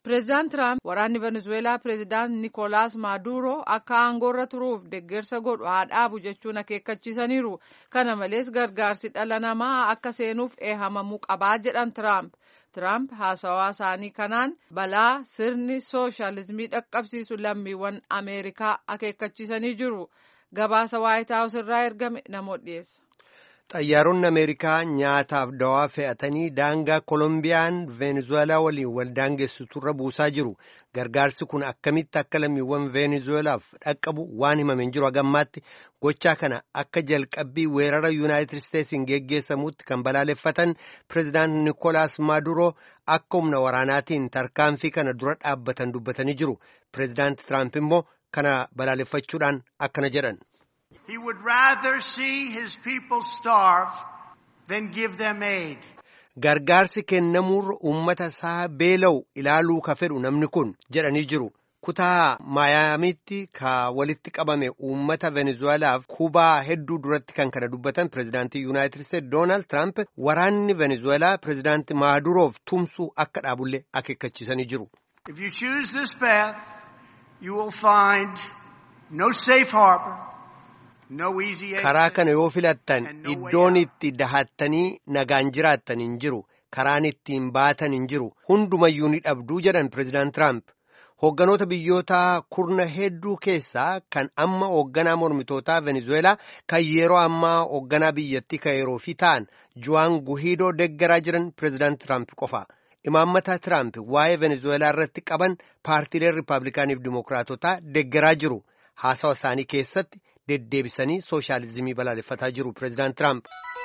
Pireezidaant Tiraamp waraanni Venezuelaa pireezidaant Nikolaas Maaduroo akka aangoorra turuuf deeggarsa godhu haa dhaabu jechuun akeekkachiisaniiru. Kana malees gargaarsi dhala namaa akka seenuuf eehamamuu qabaa jedhan Tiraamp. Tiraamp haasawaa isaanii kanaan balaa sirni sooshaalizimii dhaqqabsiisu lammiiwwan Ameerikaa akeekkachiisanii jiru. Gabaasa Waayit Haawus irraa ergame namoota dhiyeessa. Xayyaaronni Ameerikaa nyaataaf dawaa fe'atanii daangaa Kolombiyaan Veenezuelaa waliin wal daangessuturra buusaa jiru. Gargaarsi kun akkamitti akka lammiiwwan Veenezuelaaf dhaqqabu waan himameen jiru hagammaatti gochaa kana akka jalqabbii weerara Yuunaayitid Isteetsiin geggeessamutti kan balaaleffatan Pireezidaant Nikolaas Maaduroo akka humna waraanaatiin tarkaanfii kana dura dhaabbatan dubbatanii jiru. Pireezidaant Tiraamp immoo kana balaaleffachuudhaan akkana jedhan. He would rather see his people starve than give them aid. Gargaarsi kennamuurra uummata isaa beela'u ilaaluu ka fedhu namni kun jedhanii jiru. Kutaa Maayaamiitti ka walitti qabame uummata Venezuelaaf kubaa hedduu duratti kan kana dubbatan pireezidaantii Yuunaayitid Isteetsi Doonaald Tiraamp waraanni Venezuelaa pireezidaantii Maaduroof tumsuu akka dhaabullee akeekkachiisanii jiru. If you choose this path, you will find no safe harbor. karaa kana yoo filattan iddoon itti dahattanii nagaan jiraattan hin jiru karaan ittiin baatan hin jiru hundumayyuu ni dhabduu jedhan pireezidaant Tiraamp hoogganoota biyyoota kurna hedduu keessaa kan amma hoogganaa mormitootaa venezuelaa kan yeroo ammaa hoogganaa biyyattii kan yeroo fi ta'an juwaan guhiidoo deggaraa jiran pireezidaant Tiraamp qofa. Imaammataa Tiraamp waa'ee venezuelaa irratti qaban paartiileen riippaabilikaaniif dimookiraatotaa deggaraa jiru haasawa isaanii keessatti. deddeebisanii sooshaalizimii balaaleffataa jiru pireezidaant Tiraamp.